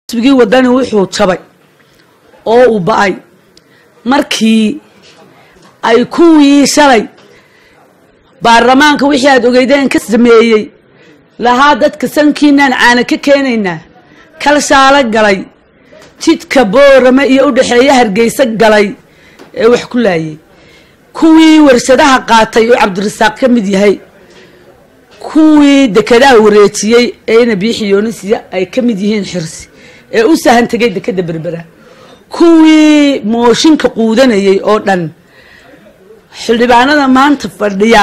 xisbigii wadani wuxuu jabay oo uu ba-ay markii ay kuwii shalay baarlamaanka wixii aada ogeydeen ka sameeyey lahaa dadka sankiinaan caana ka keenaynaa kalshaalo galay jidka boorame iyo u dhexeeya hargeysa galay ee wax ku laayay kuwii warshadaha qaatay oo cabdirasaaq ka mid yahay kuwii dekedaha wareejiyey ee ina biixi yoonisiya ay ka mid yihiin xirsi ee u sahan tegay dekeda berbera kuwii mooshinka quudanayay oo dhan xildhibaanada maanta fadhiya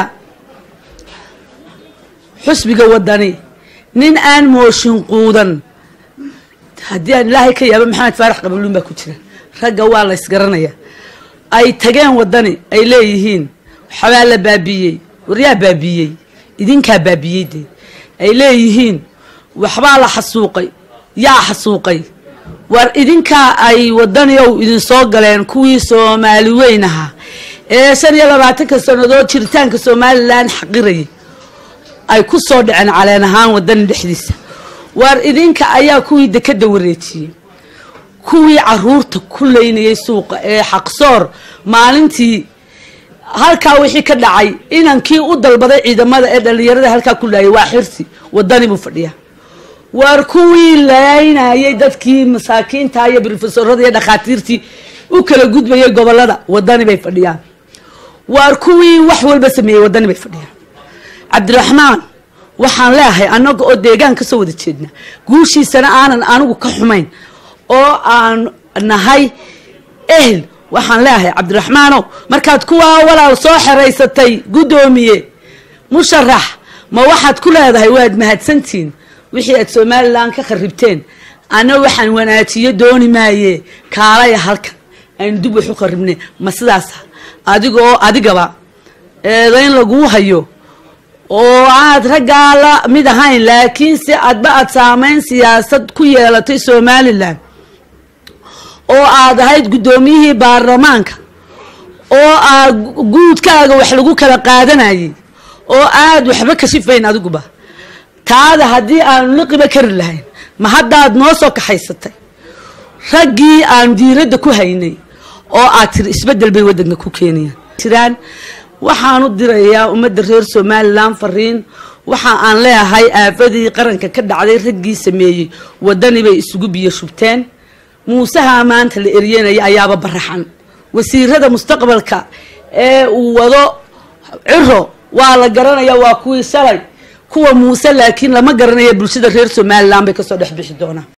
xusbiga wadani nin aan mooshin quudan haddii aan ilaahay ka yaaba maxamed faarax qabaluun baa ku jira ragga waa la ysgaranaya ay tageen wadani ay leeyihiin waxbaa la baabiiyey waryaa baabiiyey idinkaa baabiiyey dee ay leeyihiin waxbaa la xasuuqay yaa xasuuqay war idinkaa ay wadaniyow idinsoo galeen kuwii soomaali weyn ahaa ee shan iyo labaatanka sannadood jiritaanka somalilan xaqirayay ay ku soo dhaceen caleen ahaan wadani dhexdiisa war idinka ayaa kuwii dekeda wareejiyey kuwii caruurta ku leynayay suuqa ee xaqsoor maalintii halkaa wixii ka dhacay inankii u dalbaday ciidamada ee dhalinyarada halkaa ku laayay waa xirsi wadani buu fadhiya waar kuwii laynayay dadkii masaakiinta iyo brofesorada iyo dhakhaatiirtii u kala gudbayay gobolada wadani bay fadhiyaan waar kuwii wax walba sameeyey wadani bay fadhiyaan cabdiraxmaan waxaan leeahay annaga oo deegaan kasoo wada jeedna guushiisana aanan anigu ka xumayn oo aan nahay ehel waxaan leeahay cabdiraxmaanow markaad kuwaa walaal soo xeraysatay guddoomiye musharax ma waxaad ku leedahay waad mahadsantihiin wixii aad somalilan ka kharibteen ana waxaan wanaajiyo dooni maaye kaalaya halkan aynu dib wax u kharibnay ma sidaasa adigoo adigaba eedayn laguu hayo oo aad raggaa la mid ahayn laakiinse adba aad saameyn siyaasad ku yeelatay somalilan oo aad ahayd guddoomiyihii baarlamaanka oo aad guudkaaga wax lagu kala qaadanayay oo aad waxba kashifayn adiguba taada haddii aanu liqiba kari lahayn ma haddaad noo soo kaxaysatay raggii aanu diiradda ku haynay oo aad tiri isbeddel bay waddanka ku keenayaan jiraan waxaanu dirayaa ummadda reer somalilan fariin waxa aan leeyahay aafadii qaranka ka dhacday raggii sameeyey waddani bay isugu biyo shubteen muusaha maanta la eryanaya ayaaba baraxan wasiirada mustaqbalka ee uu wado ciro waa la garanaya waa kuwii shalay kuwa muuse laakiin lama garanaya bulshada reer somalilan bay kasoo dhex bixi doonaan